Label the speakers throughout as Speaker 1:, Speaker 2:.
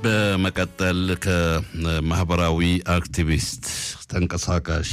Speaker 1: በመቀጠል ከማህበራዊ አክቲቪስት ተንቀሳቃሽ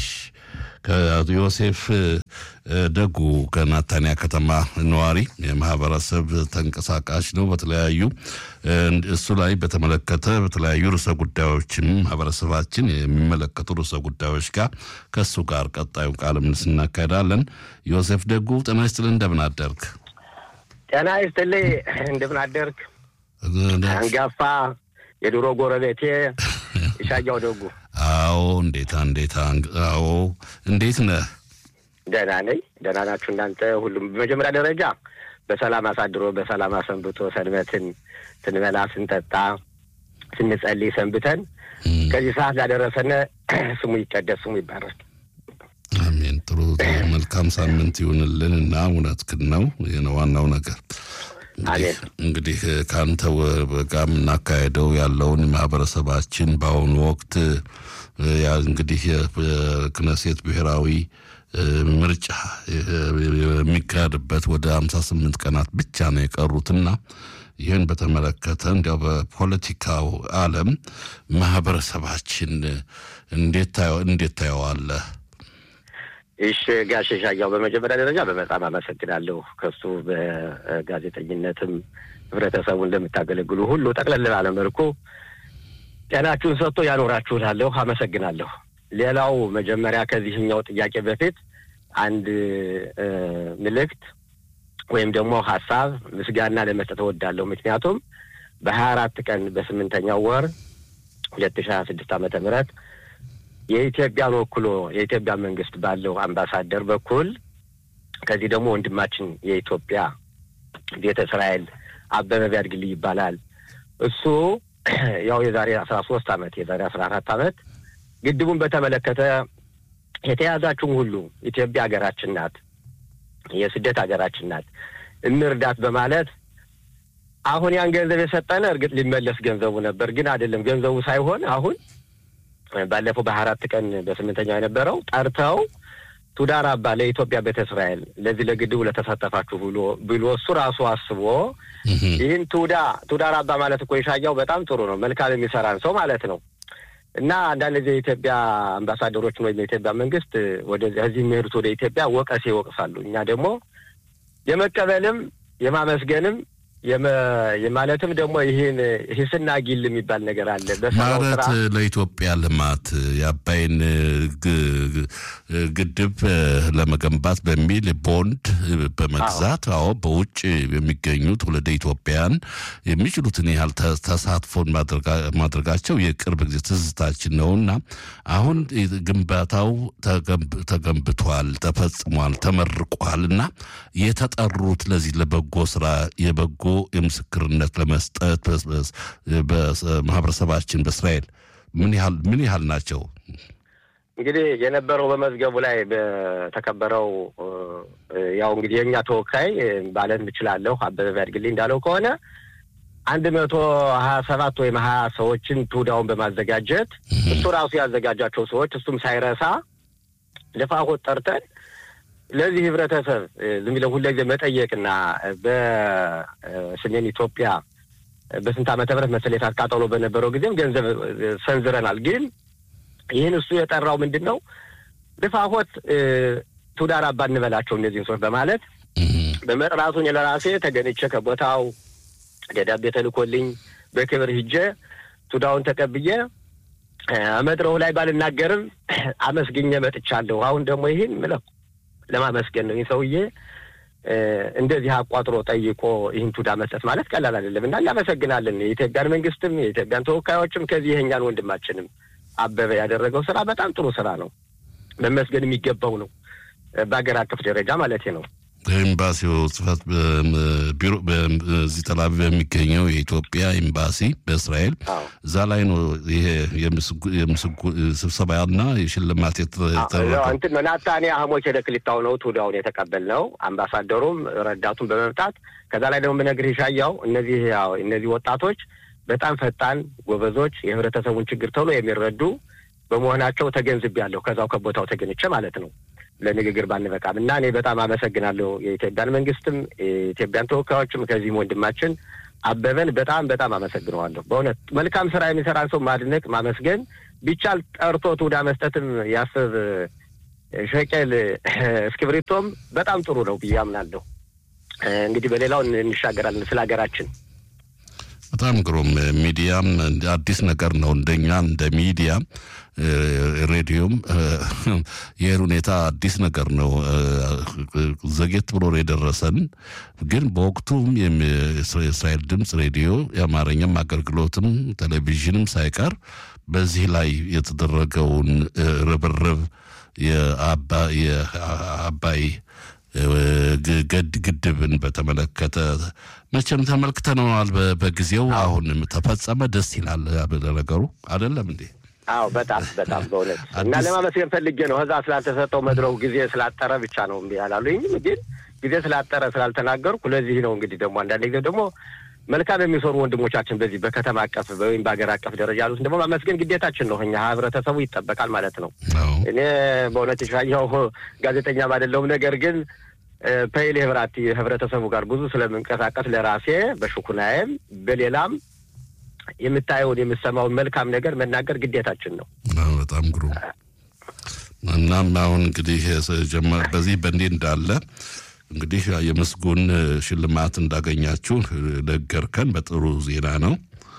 Speaker 1: ከዮሴፍ ደጉ ከናታንያ ከተማ ነዋሪ የማህበረሰብ ተንቀሳቃሽ ነው። በተለያዩ እሱ ላይ በተመለከተ በተለያዩ ርዕሰ ጉዳዮችም ማህበረሰባችን የሚመለከቱ ርዕሰ ጉዳዮች ጋር ከእሱ ጋር ቀጣዩ ቃለ ምልልስ እናካሄዳለን። ዮሴፍ ደጉ ጤና ይስጥልኝ፣ እንደምን አደርግ?
Speaker 2: ጤና ይስጥልኝ፣ እንደምን አደርግ? አንጋፋ የድሮ ጎረቤቴ ይሻያው ደጉ።
Speaker 1: አዎ፣ እንዴታ እንዴታ። አዎ፣ እንዴት ነህ?
Speaker 2: ደህና ነኝ። ደህና ናችሁ እናንተ? ሁሉም በመጀመሪያ ደረጃ በሰላም አሳድሮ በሰላም አሰንብቶ ሰንበትን ስንበላ ስንጠጣ ስንጸልይ ሰንብተን ከዚህ ሰዓት ላደረሰነ ስሙ ይቀደስ፣ ስሙ ይባረክ።
Speaker 1: አሜን። ጥሩ መልካም ሳምንት ይሁንልን እና እውነትህን ነው። ይህ ነው ዋናው ነገር። እንግዲህ ከአንተ ጋር የምናካሄደው ያለውን ማህበረሰባችን በአሁኑ ወቅት እንግዲህ የክነሴት ብሔራዊ ምርጫ የሚካሄድበት ወደ ሀምሳ ስምንት ቀናት ብቻ ነው የቀሩትና ይህን በተመለከተ እንዲያው በፖለቲካው ዓለም ማህበረሰባችን እንዴት ታየዋለህ?
Speaker 2: እሺ ጋሽ ሻያው በመጀመሪያ ደረጃ በጣም አመሰግናለሁ። ከሱ በጋዜጠኝነትም ህብረተሰቡን እንደምታገለግሉ ሁሉ ጠቅለል ባለ መልኩ ጤናችሁን ሰጥቶ ያኖራችሁ እላለሁ። አመሰግናለሁ። ሌላው መጀመሪያ ከዚህኛው ጥያቄ በፊት አንድ ምልክት ወይም ደግሞ ሀሳብ ምስጋና ለመስጠት እወዳለሁ። ምክንያቱም በሀያ አራት ቀን በስምንተኛው ወር ሁለት ሺህ ሀያ ስድስት ዓመተ ምህረት የኢትዮጵያን ወክሎ የኢትዮጵያ መንግስት ባለው አምባሳደር በኩል ከዚህ ደግሞ ወንድማችን የኢትዮጵያ ቤተ እስራኤል አበበ ቢያድግልኝ ይባላል። እሱ ያው የዛሬ አስራ ሶስት አመት የዛሬ አስራ አራት አመት ግድቡን በተመለከተ የተያዛችሁም ሁሉ ኢትዮጵያ ሀገራችን ናት፣ የስደት ሀገራችን ናት፣ እንርዳት በማለት አሁን ያን ገንዘብ የሰጠነ እርግጥ ሊመለስ ገንዘቡ ነበር፣ ግን አይደለም ገንዘቡ ሳይሆን አሁን ባለፈው በሀያ አራት ቀን በስምንተኛው የነበረው ጠርተው ቱዳር አባ ለኢትዮጵያ ቤተ እስራኤል ለዚህ ለግድቡ ለተሳተፋችሁ ብሎ ብሎ እሱ ራሱ አስቦ ይህን ቱዳ ቱዳር አባ ማለት እኮ የሻያው በጣም ጥሩ ነው፣ መልካም የሚሰራን ሰው ማለት ነው። እና አንዳንድ ጊዜ የኢትዮጵያ አምባሳደሮችን ወይም የኢትዮጵያ መንግስት ወደዚህ እዚህ የሚሄዱት ወደ ኢትዮጵያ ወቀሴ ይወቅሳሉ። እኛ ደግሞ የመቀበልም የማመስገንም ማለትም ደግሞ ይህን ሂስና ጊል የሚባል ነገር አለ።
Speaker 1: ማለት ለኢትዮጵያ ልማት የአባይን ግድብ ለመገንባት በሚል ቦንድ በመግዛት አዎ፣ በውጭ የሚገኙ ትውልደ ኢትዮጵያን የሚችሉትን ያህል ተሳትፎን ማድረጋቸው የቅርብ ጊዜ ትዝታችን ነውና አሁን ግንባታው ተገንብቷል፣ ተፈጽሟል፣ ተመርቋል እና የተጠሩት ለዚህ ለበጎ ስራ የበጎ የምስክርነት ለመስጠት በማህበረሰባችን በእስራኤል ምን ያህል ምን ያህል ናቸው?
Speaker 2: እንግዲህ የነበረው በመዝገቡ ላይ በተከበረው ያው እንግዲህ የእኛ ተወካይ ማለት እችላለሁ አበበ ቢያድግልኝ እንዳለው ከሆነ አንድ መቶ ሀያ ሰባት ወይም ሀያ ሰዎችን ትውዳውን በማዘጋጀት እሱ ራሱ ያዘጋጃቸው ሰዎች እሱም ሳይረሳ ልፋሆት ጠርተን ለዚህ ህብረተሰብ ዝም ብለው ሁልጊዜ መጠየቅና በሰሜን ኢትዮጵያ በስንት ዓመተ ምህረት መሰለኝ ቃጠሎ በነበረው ጊዜም ገንዘብ ሰንዝረናል። ግን ይህን እሱ የጠራው ምንድን ነው ልፋሆት ቱዳር አባ እንበላቸው እነዚህን ሰዎች በማለት በመጥራቱን ለራሴ ተገኝቼ ከቦታው ደብዳቤ ተልኮልኝ በክብር ሂጄ ቱዳውን ተቀብዬ መድረኩ ላይ ባልናገርም አመስግኜ መጥቻለሁ። አሁን ደግሞ ይህን ምለው ለማመስገን ነው። ይህ ሰውዬ እንደዚህ አቋጥሮ ጠይቆ ይህን ቱዳ መስጠት ማለት ቀላል አይደለም እና እናመሰግናለን። የኢትዮጵያን መንግስትም የኢትዮጵያን ተወካዮችም ከዚህ ይሄኛን ወንድማችንም አበበ ያደረገው ስራ በጣም ጥሩ ስራ ነው፣ መመስገን የሚገባው ነው። በሀገር አቀፍ ደረጃ ማለት ነው።
Speaker 1: ኤምባሲው ጽህፈት ቢሮ በዚህ ተላቪቭ የሚገኘው የኢትዮጵያ ኤምባሲ በእስራኤል እዛ ላይ ነው ይሄ ስብሰባና የሽልማት
Speaker 2: እንትን ናታንያ ሀሞች የደክሊታው ነው ቱዳውን የተቀበልነው አምባሳደሩም ረዳቱን በመምጣት ከዛ ላይ ደግሞ ብነግርህ ይሻያው እነዚህ እነዚህ ወጣቶች በጣም ፈጣን ጎበዞች፣ የህብረተሰቡን ችግር ቶሎ የሚረዱ በመሆናቸው ተገንዝቤያለሁ። ከዛው ከቦታው ተገኝቼ ማለት ነው። ለንግግር ባንበቃም እና እኔ በጣም አመሰግናለሁ የኢትዮጵያን መንግስትም የኢትዮጵያን ተወካዮችም ከዚህም ወንድማችን አበበን በጣም በጣም አመሰግነዋለሁ። በእውነት መልካም ስራ የሚሰራን ሰው ማድነቅ ማመስገን ቢቻል ጠርቶ ትውዳ መስጠትም ያስብ ሸቀል እስክብሪቶም በጣም ጥሩ ነው ብዬ አምናለሁ። እንግዲህ በሌላው እንሻገራለን ስለ ሀገራችን
Speaker 1: በጣም ግሩም ሚዲያም አዲስ ነገር ነው። እንደኛ እንደ ሚዲያ ሬዲዮም ይህን ሁኔታ አዲስ ነገር ነው። ዘጌት ብሎ የደረሰን ግን በወቅቱም የእስራኤል ድምፅ ሬዲዮ የአማርኛም አገልግሎትም ቴሌቪዥንም ሳይቀር በዚህ ላይ የተደረገውን ርብርብ የአባይ ግድብን በተመለከተ መቼም ተመልክተነዋል በጊዜው። አሁን ተፈጸመ። ደስ ይላል ነገሩ አይደለም እንዴ?
Speaker 2: አዎ በጣም በጣም በእውነት እና ለማመስገን ፈልጌ ነው። ከዛ ስላልተሰጠው መድረኩ ጊዜ ስላጠረ ብቻ ነው እምቢ ያላሉኝም፣ ግን ጊዜ ስላጠረ ስላልተናገርኩ ለዚህ ነው። እንግዲህ ደግሞ አንዳንድ ጊዜ ደግሞ መልካም የሚሰሩ ወንድሞቻችን በዚህ በከተማ አቀፍ ወይም በሀገር አቀፍ ደረጃ ያሉትን ደግሞ ማመስገን ግዴታችን ነው። እኛ ህብረተሰቡ ይጠበቃል ማለት ነው። እኔ በእውነት የሻየው ጋዜጠኛም አይደለሁም። ነገር ግን ፐይል ህብራት ህብረተሰቡ ጋር ብዙ ስለምንቀሳቀስ ለራሴ በሽኩናዬም በሌላም የምታየውን የምሰማውን መልካም ነገር መናገር ግዴታችን ነው።
Speaker 1: በጣም ግሩ እናም አሁን እንግዲህ በዚህ በእንዲህ እንዳለ እንግዲህ የምስጉን ሽልማት እንዳገኛችሁ ነገርከን። በጥሩ ዜና ነው።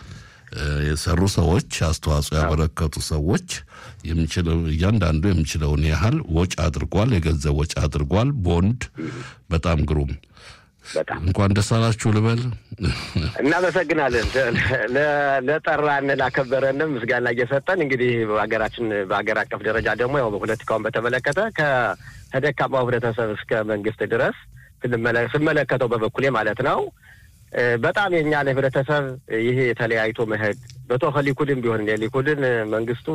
Speaker 1: የሰሩ ሰዎች አስተዋጽኦ ያበረከቱ ሰዎች የሚችለው እያንዳንዱ የሚችለውን ያህል ወጪ አድርጓል። የገንዘብ ወጪ አድርጓል። ቦንድ በጣም ግሩም እንኳን ደስ አላችሁ ልበል።
Speaker 2: እናመሰግናለን። ለጠራን ላከበረንም ምስጋና እየሰጠን እንግዲህ በሀገራችን በሀገር አቀፍ ደረጃ ደግሞ ያው ፖለቲካውን በተመለከተ ከደካማው ህብረተሰብ እስከ መንግስት ድረስ ስመለከተው በበኩሌ ማለት ነው በጣም የእኛን ህብረተሰብ ይሄ የተለያይቶ መሄድ በቶኸ ሊኩድን ቢሆን ሊኩድን መንግስቱ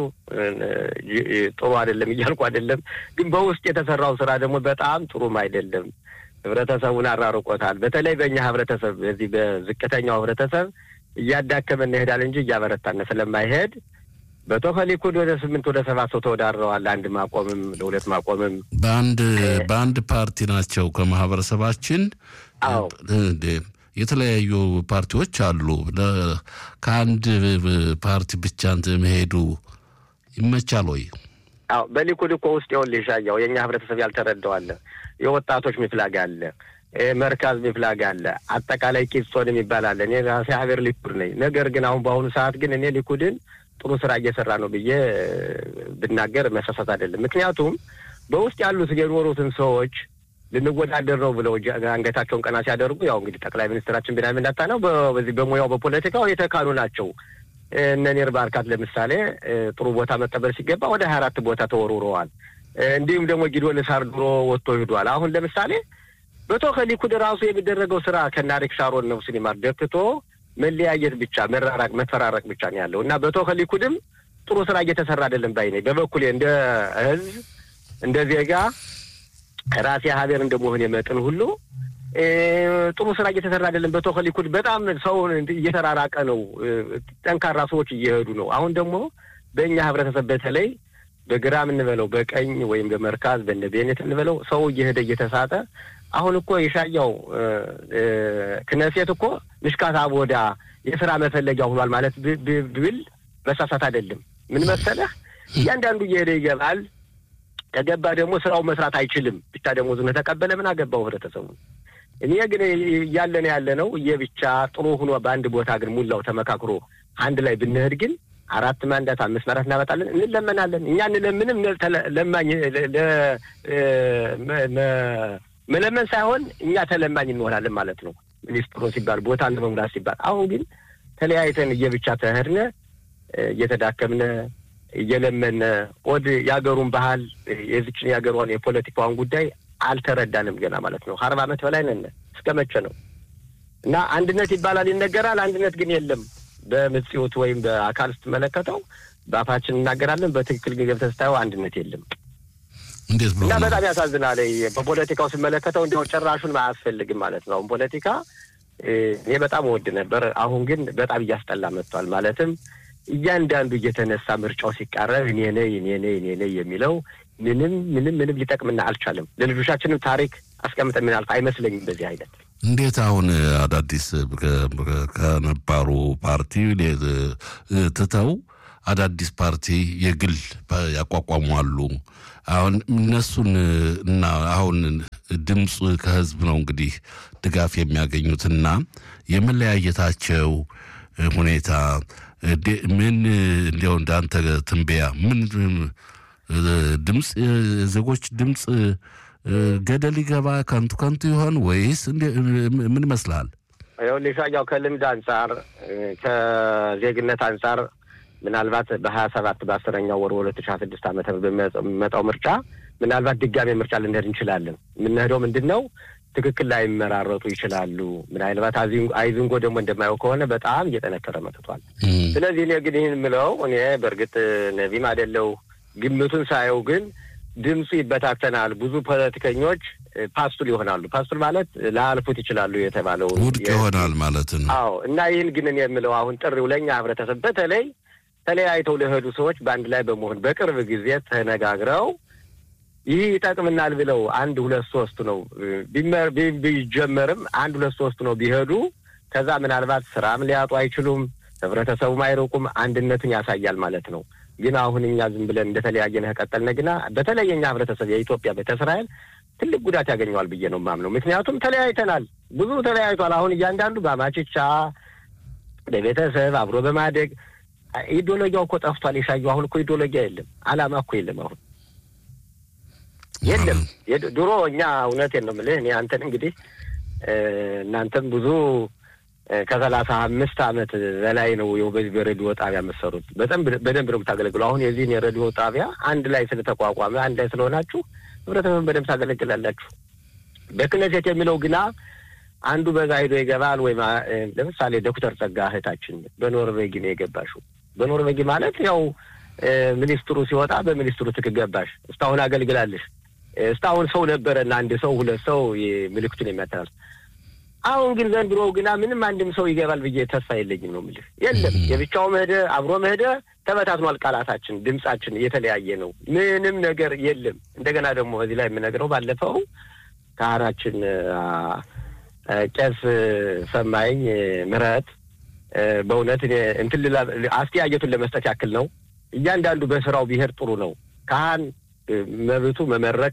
Speaker 2: ጥሩ አይደለም እያልኩ አይደለም፣ ግን በውስጥ የተሰራው ስራ ደግሞ በጣም ጥሩም አይደለም። ህብረተሰቡን አራርቆታል። በተለይ በእኛ ህብረተሰብ በዚህ በዝቅተኛው ህብረተሰብ እያዳከመ እንሄዳል እንጂ እያበረታነ ስለማይሄድ በቶኸ ሊኩድ ወደ ስምንት ወደ ሰባት ሰው ተወዳድረዋል። ለአንድ ማቆምም ለሁለት ማቆምም
Speaker 1: በአንድ በአንድ ፓርቲ ናቸው ከማህበረሰባችን
Speaker 2: አዎ
Speaker 1: የተለያዩ ፓርቲዎች አሉ። ከአንድ ፓርቲ ብቻ መሄዱ ይመቻል ወይ?
Speaker 2: አዎ በሊኩድ እኮ ውስጥ ይኸውልህ ሻያው የእኛ ህብረተሰብ ያልተረዳው አለ። የወጣቶች ሚፍላግ አለ፣ መርካዝ ሚፍላግ አለ፣ አጠቃላይ ቂሶን የሚባል አለ። እኔ ራሴ ሀገር ሊኩድ ነኝ። ነገር ግን አሁን በአሁኑ ሰዓት ግን እኔ ሊኩድን ጥሩ ስራ እየሰራ ነው ብዬ ብናገር መሳሳት አይደለም። ምክንያቱም በውስጥ ያሉት የኖሩትን ሰዎች ልንወዳደር ነው ብለው አንገታቸውን ቀና ሲያደርጉ ያው እንግዲህ ጠቅላይ ሚኒስትራችን ቢንያሚን ኔታንያሁ በዚህ በሙያው በፖለቲካው የተካኑ ናቸው። እነ ኒር ባርካት ለምሳሌ ጥሩ ቦታ መቀበል ሲገባ ወደ ሀያ አራት ቦታ ተወርውረዋል። እንዲሁም ደግሞ ጊዶን ሳርድሮ ወጥቶ ሂዷል። አሁን ለምሳሌ በቶከ ሊኩድ ራሱ የሚደረገው ስራ ከናሪክ ሻሮን ነው ሲኒማር ደክቶ መለያየት ብቻ መራራቅ፣ መፈራረቅ ብቻ ነው ያለው እና በቶከ ሊኩድም ጥሩ ስራ እየተሰራ አይደለም ባይ ነኝ። በበኩሌ እንደ ህዝብ እንደ ዜጋ ራሴ ሀገር እንደመሆን የመጥን ሁሉ ጥሩ ስራ እየተሰራ አይደለም። በቶከ ሊኩድ በጣም ሰው እየተራራቀ ነው። ጠንካራ ሰዎች እየሄዱ ነው። አሁን ደግሞ በእኛ ህብረተሰብ በተለይ በግራ የምንበለው በቀኝ ወይም በመርካዝ በነ ቤኔት እንበለው ሰው እየሄደ እየተሳጠ አሁን እኮ የሻያው ክነሴት እኮ ምሽካት አቦዳ የስራ መፈለጊያ ሆኗል ማለት ብል መሳሳት አይደለም። ምን መሰለህ እያንዳንዱ እየሄደ ይገባል። ከገባ ደግሞ ስራው መስራት አይችልም። ብቻ ደግሞ ዝም ተቀበለ ምን አገባው ህብረተሰቡ። እኔ ግን እያለን ያለ ነው እየብቻ ጥሩ ሆኖ በአንድ ቦታ ግን ሙላው ተመካክሮ አንድ ላይ ብንሄድ ግን አራት ማንዳት አምስት ማራት እናመጣለን፣ እንለመናለን። እኛ እንለምንም ለማኝ መለመን ሳይሆን እኛ ተለማኝ እንሆናለን ማለት ነው። ሚኒስትሩ ሲባል ቦታ ለመሙላት ሲባል አሁን ግን ተለያይተን እየብቻ ተሄድነ እየተዳከምነ እየለመነ ወድ የሀገሩን ባህል የዚችን የሀገሯን የፖለቲካዋን ጉዳይ አልተረዳንም ገና ማለት ነው። አርባ ዓመት በላይ ነን። እስከ መቼ ነው? እና አንድነት ይባላል ይነገራል። አንድነት ግን የለም። በምጽዮት ወይም በአካል ስትመለከተው በአፋችን እናገራለን፣ በትክክል ግን ገብተህ ስታየው አንድነት የለም።
Speaker 1: እንዴት ብሎ
Speaker 2: እና በጣም ያሳዝናል። በፖለቲካው ስመለከተው እንዲያው ጭራሹን አያስፈልግም ማለት ነው። አሁን ፖለቲካ እኔ በጣም እወድ ነበር። አሁን ግን በጣም እያስጠላ መጥቷል። ማለትም እያንዳንዱ እየተነሳ ምርጫው ሲቃረብ እኔ ነኝ እኔ ነኝ እኔ ነኝ የሚለው ምንም ምንም ምንም ሊጠቅምና አልቻለም። ለልጆቻችንም ታሪክ አስቀምጠን ምናልፍ አይመስለኝም። በዚህ አይነት
Speaker 1: እንዴት አሁን አዳዲስ ከነባሩ ፓርቲ ትተው አዳዲስ ፓርቲ የግል ያቋቋሟሉ። አሁን እነሱን እና አሁን ድምፅ ከህዝብ ነው እንግዲህ ድጋፍ የሚያገኙትና የመለያየታቸው ሁኔታ ምን እንዲያው እንዳንተ ትንበያ ምን ድምፅ ዜጎች ድምፅ ገደል ይገባ ከንቱ ከንቱ ይሆን ወይስ ምን ይመስልሃል?
Speaker 2: ይኸውልህ ሻያው ከልምድ አንጻር ከዜግነት አንጻር ምናልባት በሀያ ሰባት በአስረኛው ወር ሁለት ሺ ሀያ ስድስት ዓመተ በሚመጣው ምርጫ ምናልባት ድጋሜ ምርጫ ልንሄድ እንችላለን። የምንሄደው ምንድን ነው ትክክል ላይመራረጡ ይችላሉ። ምናልባት አይዝንጎ ደግሞ እንደማየው ከሆነ በጣም እየጠነከረ መጥቷል። ስለዚህ እኔ ግን ይህን የምለው እኔ በእርግጥ ነቢም አይደለው ግምቱን ሳየው ግን ድምፁ ይበታተናል። ብዙ ፖለቲከኞች ፓስቱል ይሆናሉ። ፓስቱል ማለት ላያልፉት ይችላሉ የተባለው
Speaker 1: ውድቅ ይሆናል ማለት ነው።
Speaker 2: አዎ እና ይህን ግን እኔ የምለው አሁን ጥሪው ለእኛ ህብረተሰብ በተለይ ተለያይተው ለሄዱ ሰዎች በአንድ ላይ በመሆን በቅርብ ጊዜ ተነጋግረው ይህ ይጠቅምናል ብለው አንድ ሁለት ሶስት ነው ቢጀመርም አንድ ሁለት ሶስት ነው ቢሄዱ ከዛ ምናልባት ስራም ሊያጡ አይችሉም፣ ህብረተሰቡም አይርቁም፣ አንድነቱን ያሳያል ማለት ነው። ግን አሁን እኛ ዝም ብለን እንደተለያየን ከቀጠልን ግና በተለይ የኛ ህብረተሰብ የኢትዮጵያ ቤተ እስራኤል ትልቅ ጉዳት ያገኘዋል ብዬ ነው የማምነው። ምክንያቱም ተለያይተናል፣ ብዙ ተለያይቷል። አሁን እያንዳንዱ በአማችቻ በቤተሰብ አብሮ በማደግ ኢዲዮሎጊያው እኮ ጠፍቷል። የሻየው አሁን እኮ ኢዲዮሎጊያ የለም፣ አላማ እኮ የለም። አሁን የለም። ድሮ እኛ እውነቴን ነው የምልህ እኔ አንተን እንግዲህ እናንተም ብዙ ከሰላሳ አምስት ዓመት በላይ ነው ይኸው በዚህ በሬዲዮ ጣቢያ የምትሰሩት። በጣም በደንብ ነው የምታገለግሉ። አሁን የዚህን የሬዲዮ ጣቢያ አንድ ላይ ስለተቋቋመ አንድ ላይ ስለሆናችሁ ህብረተሰብን በደንብ ታገለግላላችሁ። በክነሴት የሚለው ግና አንዱ በዛ ሂዶ ይገባል። ወይም ለምሳሌ ዶክተር ጸጋ እህታችን በኖርቬጊ ነው የገባሽው። በኖርቬጊ ማለት ያው ሚኒስትሩ ሲወጣ በሚኒስትሩ ትክ ገባሽ። እስካሁን አገልግላለሽ። እስካሁን ሰው ነበረና አንድ ሰው ሁለት ሰው ምልክቱን የሚያተላልፍ አሁን ግን ዘንድሮ ግና ምንም አንድም ሰው ይገባል ብዬ ተስፋ የለኝም ነው የምልህ። የለም የብቻው መሄደ አብሮ መሄደ ተበታትኗል። ቃላታችን፣ ድምጻችን እየተለያየ ነው። ምንም ነገር የለም። እንደገና ደግሞ እዚህ ላይ የምነግረው ባለፈው ካህናችን ቄስ ሰማኝ ምህረት በእውነት እንትን አስተያየቱን ለመስጠት ያክል ነው። እያንዳንዱ በስራው ቢሄድ ጥሩ ነው። ካህን መብቱ መመረቅ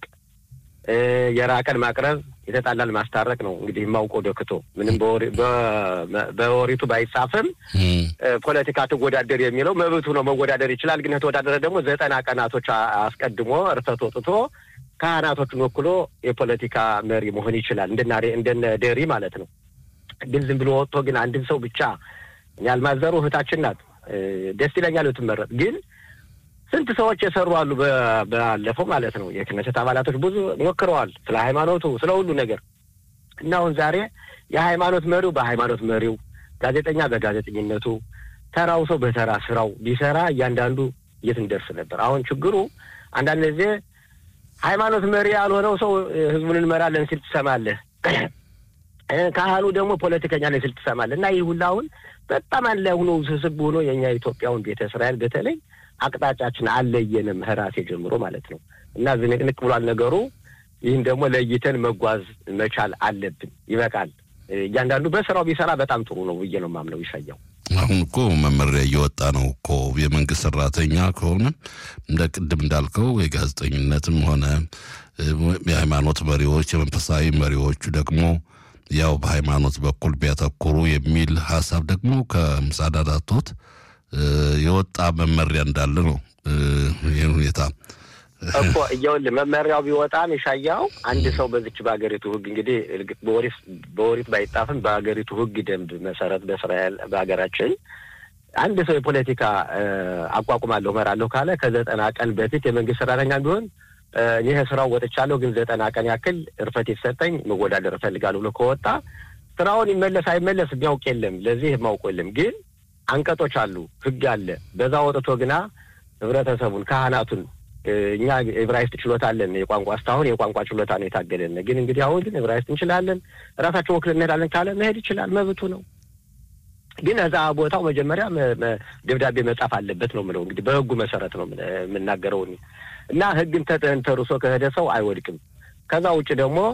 Speaker 2: የራቀን ማቅረብ የተጣላን ማስታረቅ ነው። እንግዲህ የማውቀው ደክቶ ምንም በወሪቱ ባይጻፍም ፖለቲካ ትወዳደር የሚለው መብቱ ነው። መወዳደር ይችላል። ግን የተወዳደረ ደግሞ ዘጠና ቀናቶች አስቀድሞ እርፈት ወጥቶ ካህናቶችን ወክሎ የፖለቲካ መሪ መሆን ይችላል። እንደነ ደሪ ማለት ነው። ግን ዝም ብሎ ወጥቶ ግን አንድን ሰው ብቻ ያልማዘሩ እህታችን ናት። ደስ ይለኛል ብትመረጥ ግን ስንት ሰዎች የሰሩ አሉ። ባለፈው ማለት ነው የክነሰት አባላቶች ብዙ ሞክረዋል፣ ስለ ሃይማኖቱ፣ ስለ ሁሉ ነገር እና አሁን ዛሬ የሃይማኖት መሪው በሃይማኖት መሪው፣ ጋዜጠኛ በጋዜጠኝነቱ፣ ተራው ሰው በተራ ስራው ቢሰራ እያንዳንዱ የት እንደርስ ነበር። አሁን ችግሩ አንዳንድ ጊዜ ሃይማኖት መሪ ያልሆነው ሰው ህዝቡን እንመራለን ሲል ትሰማለህ። ካህኑ ደግሞ ፖለቲከኛ ነኝ ሲል ትሰማለህ። እና ይህ ሁላ አሁን በጣም አንድ ላይ ሆኖ ውስብስብ ሆኖ የእኛ ኢትዮጵያውን ቤተ እስራኤል በተለይ አቅጣጫችን አለየንም ራሴ ጀምሮ ማለት ነው። እና ዝንቅንቅ ብሏል ነገሩ። ይህን ደግሞ ለይተን መጓዝ መቻል አለብን። ይበቃል። እያንዳንዱ በስራው ቢሰራ በጣም ጥሩ ነው ብዬ ነው የማምነው። ይሻያው
Speaker 1: አሁን እኮ መመሪያ እየወጣ ነው እኮ የመንግስት ሰራተኛ ከሆነ እንደ ቅድም እንዳልከው የጋዜጠኝነትም ሆነ የሃይማኖት መሪዎች የመንፈሳዊ መሪዎቹ ደግሞ ያው በሃይማኖት በኩል ቢያተኩሩ የሚል ሀሳብ ደግሞ ከምሳዳ ዳቶት የወጣ መመሪያ እንዳለ ነው። ይህን ሁኔታ
Speaker 2: እኮ እየውልህ መመሪያው ቢወጣም የሻያው አንድ ሰው በዚች በሀገሪቱ ሕግ እንግዲህ በወሪት ባይጣፍም በሀገሪቱ ሕግ ደንብ መሰረት በእስራኤል በሀገራችን አንድ ሰው የፖለቲካ አቋቁማለሁ እመራለሁ ካለ ከዘጠና ቀን በፊት የመንግስት ሰራተኛ ቢሆን ይህ ስራው ወጥቻለሁ፣ ግን ዘጠና ቀን ያክል እርፈት የተሰጠኝ መወዳደር እፈልጋለሁ ብሎ ከወጣ ስራውን ይመለስ አይመለስ የሚያውቅ የለም። ለዚህ የማውቁ የለም። ግን አንቀጦች አሉ፣ ህግ አለ። በዛ ወጥቶ ግና ህብረተሰቡን ካህናቱን እኛ ዕብራይስጥ ችሎታ አለን። የቋንቋ እስካሁን የቋንቋ ችሎታ ነው የታገለን። ግን እንግዲህ አሁን ግን ዕብራይስጥ እንችላለን፣ ራሳቸው ወክል እንሄዳለን ካለ መሄድ ይችላል፣ መብቱ ነው። ግን እዛ ቦታው መጀመሪያ ደብዳቤ መጻፍ አለበት ነው የምለው። እንግዲህ በህጉ መሰረት ነው የምናገረው እና ህግን ተንተርሶ ከሄደ ሰው አይወድቅም። ከዛ ውጭ ደግሞ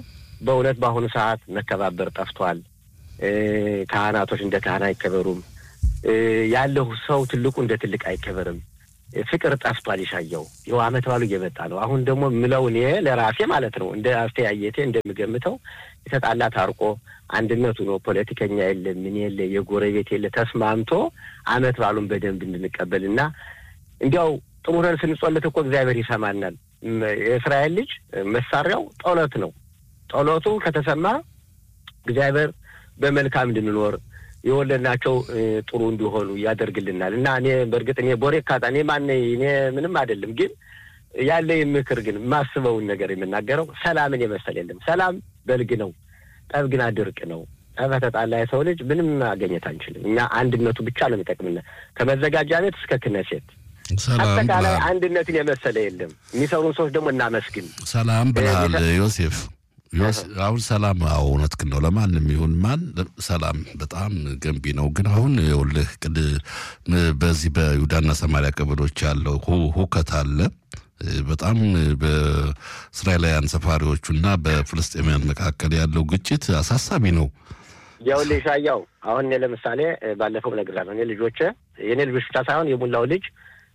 Speaker 2: በእውነት በአሁኑ ሰዓት መከባበር ጠፍቷል። ካህናቶች እንደ ካህን አይከበሩም። ያለው ሰው ትልቁ እንደ ትልቅ አይከበርም። ፍቅር ጠፍቷል። ይሻየው ይኸው አመት ባሉ እየመጣ ነው። አሁን ደግሞ ምለው እኔ ለራሴ ማለት ነው እንደ አስተያየቴ እንደምገምተው የተጣላ ታርቆ አንድነቱ ነው። ፖለቲከኛ የለ ምን የለ የጎረቤት የለ ተስማምቶ አመት ባሉን በደንብ እንድንቀበል እና እንዲያው ጥሩ ነን ስንጾለት እኮ እግዚአብሔር ይሰማናል። የእስራኤል ልጅ መሳሪያው ጸሎት ነው። ጸሎቱ ከተሰማ እግዚአብሔር በመልካም እንድንኖር የወለድናቸው ጥሩ እንዲሆኑ ያደርግልናል እና እኔ በእርግጥ እኔ ቦሬ ካጣ እኔ ማነ እኔ ምንም አይደለም፣ ግን ያለ ምክር ግን የማስበውን ነገር የምናገረው ሰላምን የመሰል የለም። ሰላም በልግ ነው፣ ጠብ ግን ድርቅ ነው። ጠብ ተጣላ የሰው ልጅ ምንም ማገኘት አንችልም። እኛ አንድነቱ ብቻ ነው የሚጠቅምና ከመዘጋጃ ቤት እስከ ክነሴት አጠቃላይ አንድነትን የመሰለ የለም። የሚሰሩን ሰዎች ደግሞ እናመስግን።
Speaker 1: ሰላም ብለሃል ዮሴፍ። አሁን ሰላም አዎ እውነትህን ነው። ለማንም ይሁን ማን ሰላም በጣም ገንቢ ነው። ግን አሁን ይኸውልህ ቅድ በዚህ በይሁዳና ሰማሪያ ቀበሌዎች ያለው ሁከት አለ። በጣም በእስራኤላውያን ሰፋሪዎቹና በፍልስጤማውያን መካከል ያለው ግጭት አሳሳቢ ነው።
Speaker 2: ይኸውልህ ሻያው አሁን እኔ ለምሳሌ ባለፈው እነግርሃለሁ እኔ ልጆቼ የእኔ ልጆች ብቻ ሳይሆን የሙላው ልጅ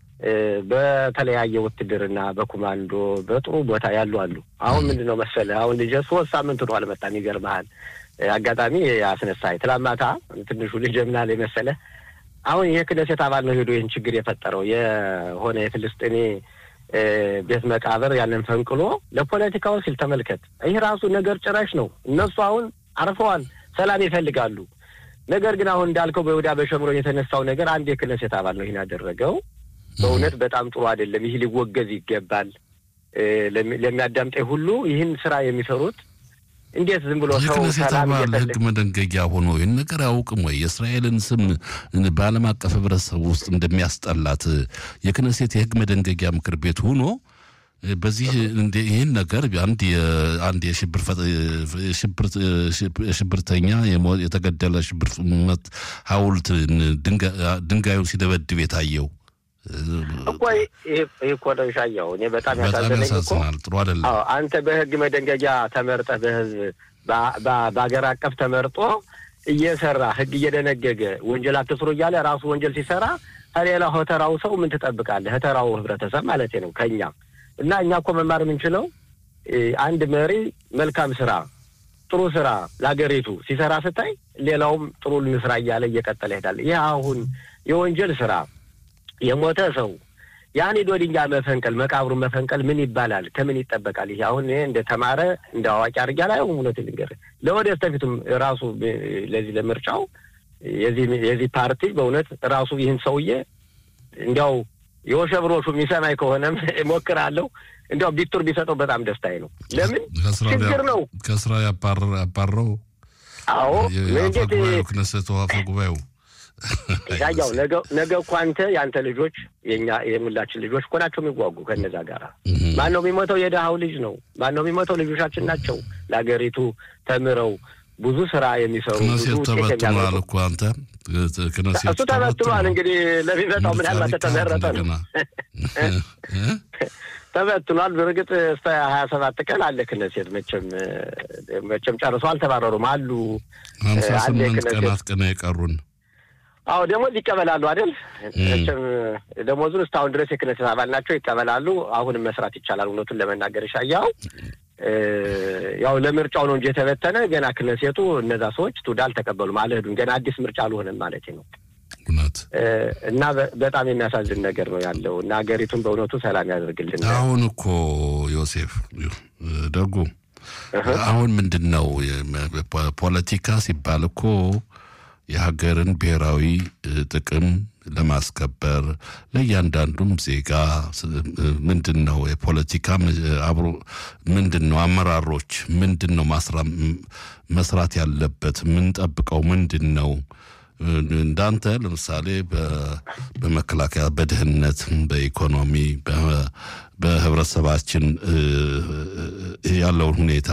Speaker 2: በተለያየ ውትድርና በኮማንዶ በጥሩ ቦታ ያሉ አሉ። አሁን ምንድን ነው መሰለህ አሁን ልጄ ሶስት ሳምንት ነው አልመጣም። ይገርምሃል አጋጣሚ አስነሳኝ። ትላንት ማታ ትንሹ ልጄ ምን አለኝ መሰለህ አሁን ይሄ ክነሴት አባል ነው ሄዶ ይህን ችግር የፈጠረው የሆነ የፍልስጤኔ ቤት መቃብር ያንን ፈንቅሎ ለፖለቲካው ሲል ተመልከት። ይህ ራሱ ነገር ጭራሽ ነው። እነሱ አሁን አርፈዋል፣ ሰላም ይፈልጋሉ። ነገር ግን አሁን እንዳልከው በይሁዳ በሸምሮን የተነሳው ነገር አንድ የክነሴት አባል ነው ይህን ያደረገው። በእውነት በጣም ጥሩ አይደለም። ይህ ሊወገዝ ይገባል። ለሚያዳምጠኝ ሁሉ ይህን ስራ የሚሰሩት እንዴት ዝም ብሎ ሰው
Speaker 1: የክነሴት አባል ህግ መደንገጊያ ሆኖ ይህን ነገር አያውቅም ወይ? የእስራኤልን ስም በዓለም አቀፍ ህብረተሰብ ውስጥ እንደሚያስጠላት የክነሴት የህግ መደንገጊያ ምክር ቤት ሆኖ በዚህ ይህን ነገር አንድ አንድ የሽብርተኛ የተገደለ ሽብር ሐውልት ድንጋዩ ሲደበድብ የታየው
Speaker 2: እኮ ይህ እኮ ነው ሻየው። እኔ በጣም ያሳዘነኝ እኮ
Speaker 1: ጥሩ አይደለም።
Speaker 2: አንተ በህግ መደንገጊያ ተመርጠህ በህዝብ በሀገር አቀፍ ተመርጦ እየሰራ ህግ እየደነገገ ወንጀል አትስሩ እያለ ራሱ ወንጀል ሲሰራ ከሌላ ሆተራው ሰው ምን ትጠብቃለህ? ሆተራው ህብረተሰብ ማለት ነው ከኛ እና እኛ እኮ መማር የምንችለው አንድ መሪ መልካም ስራ ጥሩ ስራ ለሀገሪቱ ሲሰራ ስታይ ሌላውም ጥሩ ልንስራ እያለ እየቀጠለ ይሄዳል። ይህ አሁን የወንጀል ስራ የሞተ ሰው ያን ሄዶ ድንጋይ መፈንቀል መቃብሩን መፈንቀል ምን ይባላል? ከምን ይጠበቃል? ይሄ አሁን እንደ ተማረ እንደ አዋቂ አድርጌ አላየውም። እውነት ልንገርህ ለወደፊቱም ራሱ ለዚህ ለምርጫው የዚህ ፓርቲ በእውነት ራሱ ይህን ሰውዬ እንዲያው የወሸብሮሹ የሚሰማኝ ከሆነም እሞክራለሁ እንዲያው ቢቱር ቢሰጠው በጣም ደስታዬ ነው። ለምን ችግር ነው
Speaker 1: ከስራ ያባረው።
Speaker 2: አዎ እንዴት
Speaker 1: ክነሰቱ አፈ ጉባኤው
Speaker 2: ያው ነገ እኮ አንተ የአንተ ልጆች የኛ የሙላችን ልጆች እኮ ናቸው የሚጓጉ ከነዛ ጋር። ማን ነው የሚሞተው? የድሃው ልጅ ነው። ማን ነው የሚሞተው? ልጆቻችን ናቸው። ለሀገሪቱ ተምረው ብዙ ስራ የሚሰሩ ብዙ ውጤት
Speaker 1: ተበትኗል እኮ አንተ
Speaker 2: እሱ ተበትኗል። እንግዲህ ለሚመጣው ምናልባት ተመረጠ ነው ተበትኗል። በእርግጥ እስከ ሀያ ሰባት ቀን አለ ክነሴት። መቼም መቼም ጨርሰው አልተባረሩም አሉ።
Speaker 1: ሀምሳ ስምንት ቀናት ቀና የቀሩን
Speaker 2: አዎ ደሞዝ ይቀበላሉ አይደል? መቼም ደሞዙን እስካሁን ድረስ የክነሴት አባል ናቸው፣ ይቀበላሉ። አሁንም መስራት ይቻላል። እውነቱን ለመናገር ሻያው ያው ለምርጫው ነው እንጂ የተበተነ ገና ክነሴቱ እነዛ ሰዎች ትውዳ አልተቀበሉም፣ አልሄዱም። ገና አዲስ ምርጫ አልሆነም ማለት ነው።
Speaker 1: እውነት
Speaker 2: እና በጣም የሚያሳዝን ነገር ነው ያለው እና ሀገሪቱን በእውነቱ ሰላም ያደርግልን።
Speaker 1: አሁን እኮ ዮሴፍ ደጉ አሁን ምንድን ነው ፖለቲካ ሲባል እኮ የሀገርን ብሔራዊ ጥቅም ለማስከበር ለእያንዳንዱም ዜጋ ምንድን ነው የፖለቲካ አብሮ ምንድን ነው አመራሮች ምንድን ነው መስራት ያለበት የምንጠብቀው ምንድን ነው? እንዳንተ ለምሳሌ በመከላከያ፣ በድህነት፣ በኢኮኖሚ፣ በህብረተሰባችን ያለውን ሁኔታ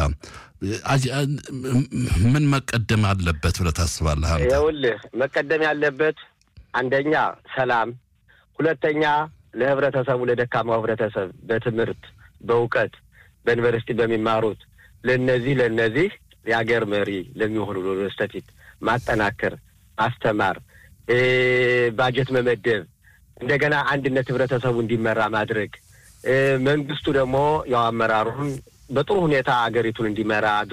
Speaker 1: ምን መቀደም አለበት ብለህ ታስባለህ? አንተ
Speaker 2: ይኸውልህ መቀደም ያለበት አንደኛ ሰላም፣ ሁለተኛ ለህብረተሰቡ ለደካማው ህብረተሰብ በትምህርት በእውቀት በዩኒቨርሲቲ በሚማሩት ለነዚህ ለነዚህ የሀገር መሪ ለሚሆኑ ለስተፊት ማጠናከር፣ ማስተማር፣ ባጀት መመደብ፣ እንደገና አንድነት ህብረተሰቡ እንዲመራ ማድረግ መንግስቱ ደግሞ ያው አመራሩን በጥሩ ሁኔታ አገሪቱን እንዲመራ